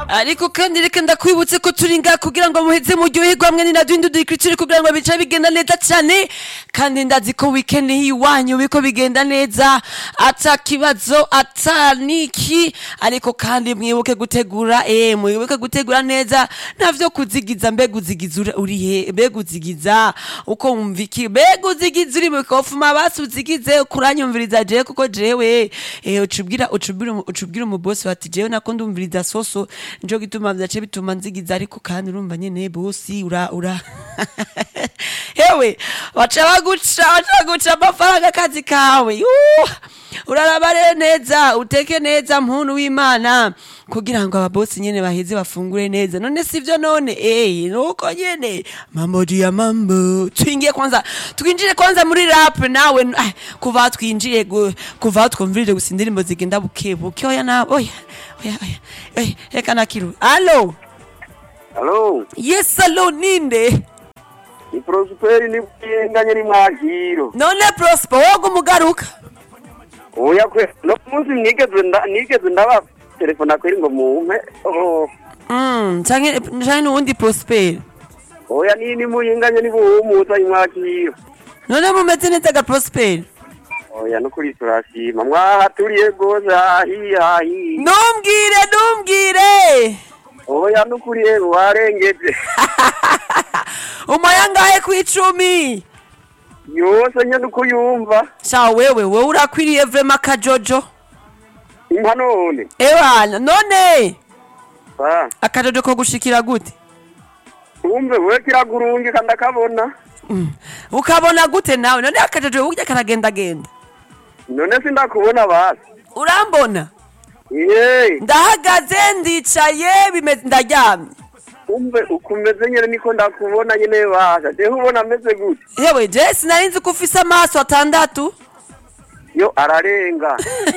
ariko kandi reka ndakwibutse ko turi ngaha kugira ngo muheze muryoherwe hamwe ni na duhindu dukurikire kugira ngo bice bigenda neza cyane kandi ndazi ko weekend y'iwanyu biko bigenda neza ata kibazo ata niki ariko kandi mwibuke gutegura eh mwibuke gutegura neza ntavyo kuzigiza mbega uzigiza uri- uri he mbega uzigiza uko wumva iki mbega uzigiza uri mu kofuma basi uzigize kuranyumviriza jewe kuko jewe eh ucubwira ucubwira umu- ucubwira umubosi bati jewe nako ndumviriza soso nico gituma vyace bituma nzigiza ariko kandi urumva nyene bosi ura ura hewe baca baguca baca baguca amafaranga akazi kawe Yuh! uraraba rero neza uteke neza muntu w'imana kugira ngo ababosi nyene baheze bafungure neza none sivyo none eh nuko nyene mambo ya mambo twingiye kwanza twinjire kwanza muri rap nawe ah, kuva aho twinjiye gu- kuva aho twumvirije gusa indirimbo zigenda buke buke oya na oya oya oya oya reka nakiru alo Halo, yes alo ninde ni Prosperi ni bwinganye ni mwakiro. none prosper woga umugaruka Oya kwe, no munsi nigeze nda nigeze ndaba telefona kweri ngo mumpe. Oh, Mm, canke canke n'uwundi prosper oya ni ni muyinganye ni buhumuza imwakiro. none mumeze neza ga prosper Oya no kuri turashima. Mwahaturiye gose hahi hahi. numbwire numbwire Oya no kuri rero warengeje. umaya ngahe kw'icumi Yose nyene uko yumva. sha wewe wewe urakwiriye vrema akajojo Impanone. ewana none Ah, akajojo ko gushikira gute umve we kiragurungi kandi akabona. Mm. ukabona gute nawe none akajojo burya karagendagenda None sindakubona basi. urambona Yee. ndahagaze ndicaye bimeze ndaryamye umve ukumeze nyene niko ndakubona nyene basha jewe ubona ameze gute yewe je sinari nzi ko ufise amaso atandatu yo ararenga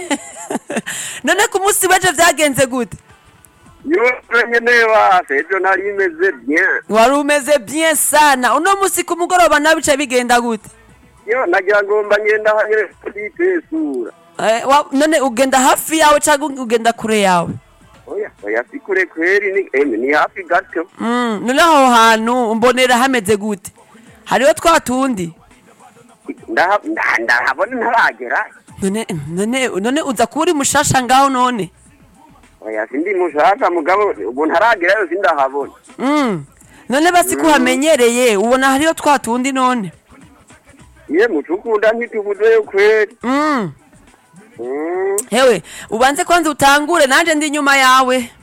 none ku munsi w'ejo vyagenze gute yo nyene basha ejo nari imeze bien wari umeze bien sana uno munsi ku mugoroba nawe bica bigenda gute yo nagira ngo mba ngenda hanyene kuditesura Eh, wa- none ugenda hafi yawe cyangwa ugenda kure yawe oya oya si kure kweri ni eme ni hafi gato Mm, none aho hantu mbonera hameze gute hariho twa tundi Ndaha- nda- ndahabona ntaragera none none none uza kuba uri mushasha ngaho none oya sindi mushaka mugabo ubu ntaragerayo sindahabona Mm, none basi kuhamenyereye ubona hariho twa tundi none ye mucukunda ntitubuzeyo kweri Mm, Mm, hewe ubanze kwanza utangure nanje ndi inyuma yawe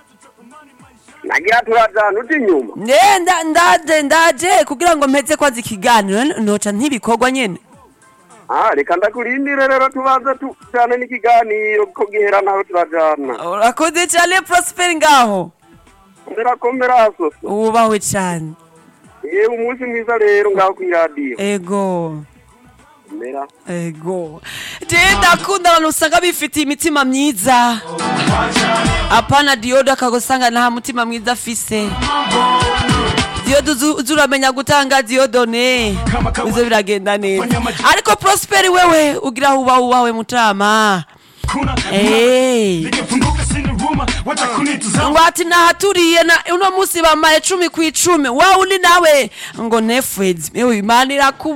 nagira turajana uti inyuma ne nda- ndaje ndaje kugira ngo mpeze kwanza ikiganiro n- noca ntibikorwa nyene Ah, reka ndakurindire rero tubaze tujane n'ikiganiro ko gihera naho turajana urakoze cyane prosper ngaho ndirakomera so wubahwe cyane yewe umunsi mwiza rero ngaho kw'iradiyo ego mera ego je ndakunda abantu usanga bifitiye imitima myiza apana diyodo akagusanga nta mutima mwiza afise diyodo uzu- uzi uramenya gutanga diyodone bizo biragenda neza ariko prosperi wewe ugira aho uba ubawe mutama Eh. ngo ati nahaturiye na uno munsi bamaye cumi ku icumi wa undi nawe ngo nefwezi ewe imana irakubu